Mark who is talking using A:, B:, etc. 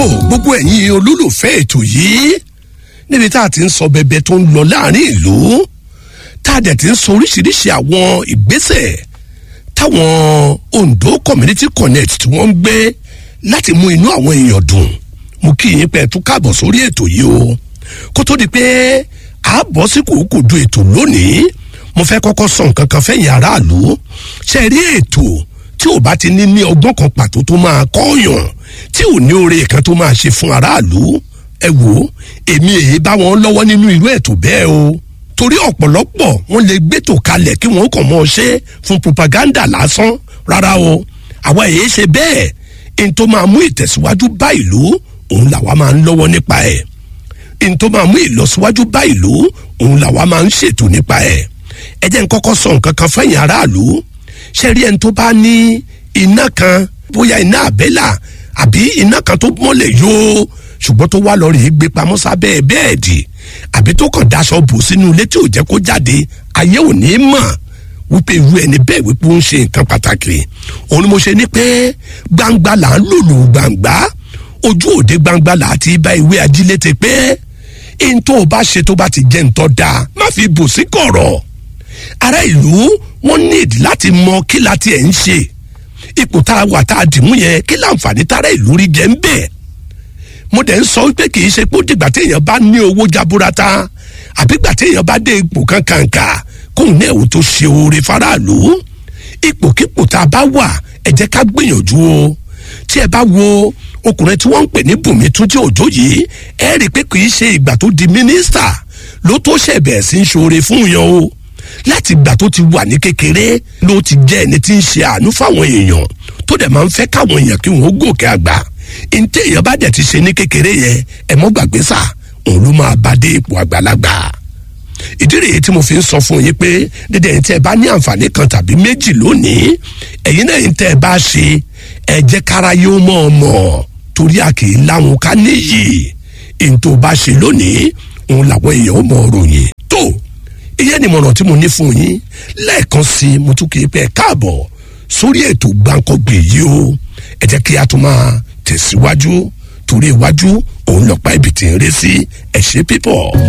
A: ó gbogbo ẹ̀yin olólùfẹ́ ètò yìí níbi tá a ti ń sọ bẹbẹ tó ń lọ láàrin ìlú tá a dẹ̀ ti ń sọ oríṣiríṣi àwọn ìgbésẹ̀ táwọn Ondo Community Connect tí wọ́n ń gbé láti mú inú àwọn èèyàn dùn mo kí yín pé ẹ tún káàbọ̀ sórí ètò yìí o kó tó di pé a bọ́ sí kòókòdó ètò lónìí mo fẹ́ kọ́kọ́ sọ nǹkan kan fẹ́yìn aráàlú ṣe rí ètò tí ò bá ti ní ní ọgbọ́n kan pàtó tó máa kọ́ọ̀yàn tí ò ní oore kan tó máa ṣe fún aráàlú ẹ wò ó èmi èyí bá wọn lọ́wọ́ nínú irú ètò bẹ́ẹ̀ o torí ọ̀pọ̀lọpọ̀ wọn lè gbétò kalẹ̀ kí wọ́n kàn mọ́ ọ ṣe fún propaganda lásán rárá o àwa èyí ṣe bẹ́ẹ̀ n tó máa mú ìtẹ̀síwájú bá ìlú òun làwa máa ń lọ́wọ́ nípa ẹ̀ n tó máa mú ìlọsíwájú bá ìlú òun làwa máa ń ṣètò nípa ẹ̀ ẹ jẹ́ n kọ́kọ́ sọ nǹkan kan fẹ́yìn aráàlú ṣe rí ẹni tó bá ní iná kan bóyá iná àbẹ́là àbí iná kan tó mọ́lẹ̀ yóò ṣùgbọ́n tó wá lọ rèé gbé pamọ́ sábẹ́ bẹ́ẹ̀dì àbí tó kàn daṣọ bò sínú ilé tí ò jẹ́ kó jáde ayé ò ní mọ̀ wípé irú ẹni bẹ́ẹ̀ wípé ó ń ṣe nǹkan pàtàkì òun ni mo ṣe ní pé gbangba là ń lòlù gbangba ojú òde gbangba là á ti bá ìwé ajílété pé n tó o bá ṣe tó bá ti jẹ́ ntọ́ da má fi bò sí kọ̀rọ̀ ará ìlú wọn níìdí láti mọ kí la tiẹ̀ ń ṣe ipò tá a wà tá a dìmú yẹn kí láǹfààní tára ìlú rí jẹ́ ń bẹ̀ mo dẹ̀ ń sọ pé kì í ṣe pé ó dìgbà téèyàn bá ní owó jaburata àbí gbà téèyàn bá dé ipò kankanka kóun náà ò tó ṣe oore faraàlú ipòkípò tá a bá wà ẹ jẹ́ ká gbìyànjú o tí ẹ bá wo ọkùnrin tí wọ́n ń pè ní Bùnmi Túnjí Òjó yìí ẹ rí i pé kì í ṣe ìgbà tó di mínísítà ló tó ṣẹ̀bẹ̀ sí ń ṣoore fún yan o láti ìgbà tó ti wà ní kékeré ló ti jẹ́ ẹni tí ń ṣe àánú fáwọn èèyàn tó dẹ̀ máa ń fẹ́ káwọn èèyàn kí wọ́n gòkè àgbà ntẹ́ èèyàn bá dẹ̀ ti ṣe ní kékeré yẹn ẹ mọ́ gbàgbé sà òun ló máa bá dé ipò àgbàlagbà ìdí rèé tí mo fi ń sọ fún yín pé dédé ẹ̀yin tẹ́ ẹ bá ní àǹfààní kan tàbí méjì lónìí ẹ̀yin náà ẹ̀yin tẹ́ ẹ bá ṣe ẹ jẹ́ kára yóò mọ̀ ọ́ mọ̀ torí a kì í láwọn ká níyì èyí tó bá ṣe lónìí òun làwọn èèyàn ó mọ ròyìn tó ìyẹn ni mọ̀ràn tí mo ní fún yín lẹ́ẹ̀kan sí i mo tún kì í pẹ́ káàbọ̀ sórí ètò gbàǹkọ́gbè yìí o ẹ jẹ́ kí a tún máa tẹ̀síwájú torí iwájú òun lọ́pàá ibi tí ń ré sí ẹ ṣé pípọ̀.